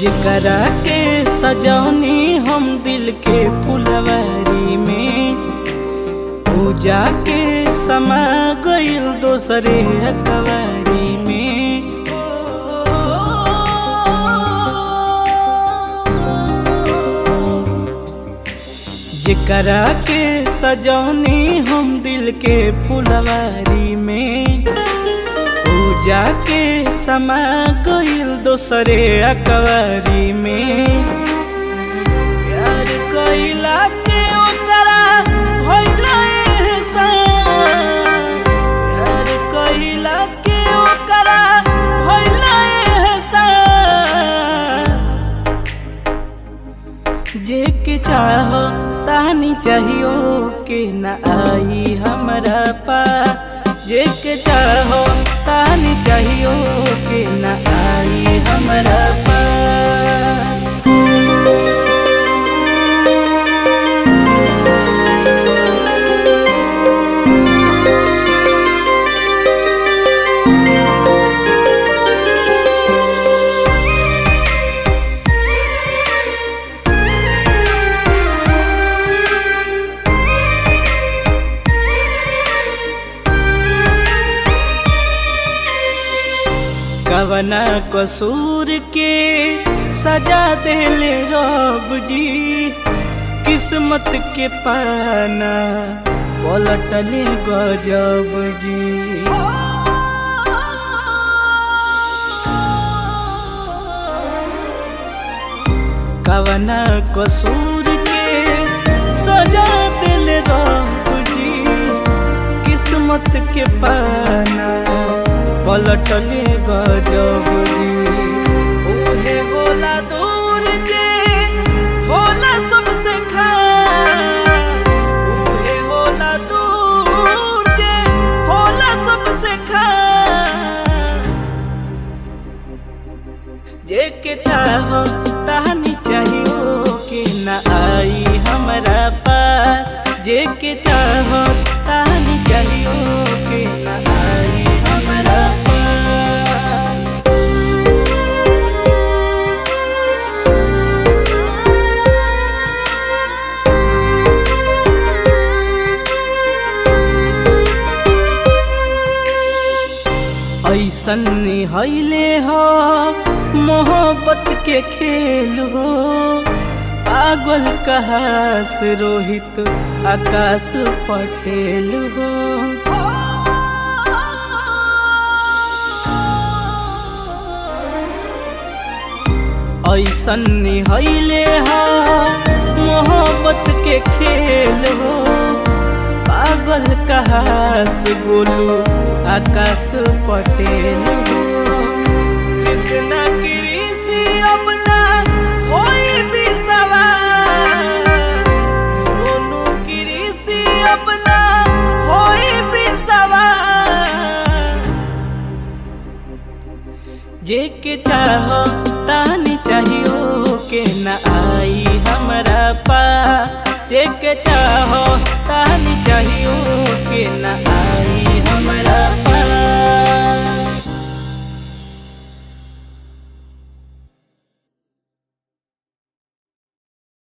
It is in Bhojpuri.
जेकरा के सजौनी हम दिल के फुलवारी में पूजा के समा गइल दोसरे अकवारी में जेकरा के सजौनी हम दिल के फुलवारी में पूजा के समा गइल दोसरे अकवारी में प्यार कइला के ओकरा भइल एहसान प्यार कइला के ओकरा भइल एहसास जे के चाहो तानी चाहियो के न आई हमरा पास जे के चाहो तानी चाहियो के न आई हमरा पास कवना कसूर के सजा देले रब जी किस्मत के पाना पलटले गजब जी कवना कसूर के सजा दिल रब जी किस्मत के पाना पलटले गजब जी ओहे होला दूर जे होला सबसे खास ओहे होला दूर जे होला सबसे खास जे के चाहो तानी चाहियो कि न आई हमरा पास जे के चाहो तानी चाहियो कि न आई हमरा पास ऐसन हैले हो मोहब्बत के खेल हो पागल कहास रोहित आकाश पटेल हो ऐसन हैले हो मोहब्बत के खेल हो पागल कहास गोलू आकाश पटेल हो कृष्णा कृषि अपना होई भी सवार सोनू कृषि अपना होई भी सवार जे के चाहो तानी चाहियो के न आई हमरा पास जे के चाहो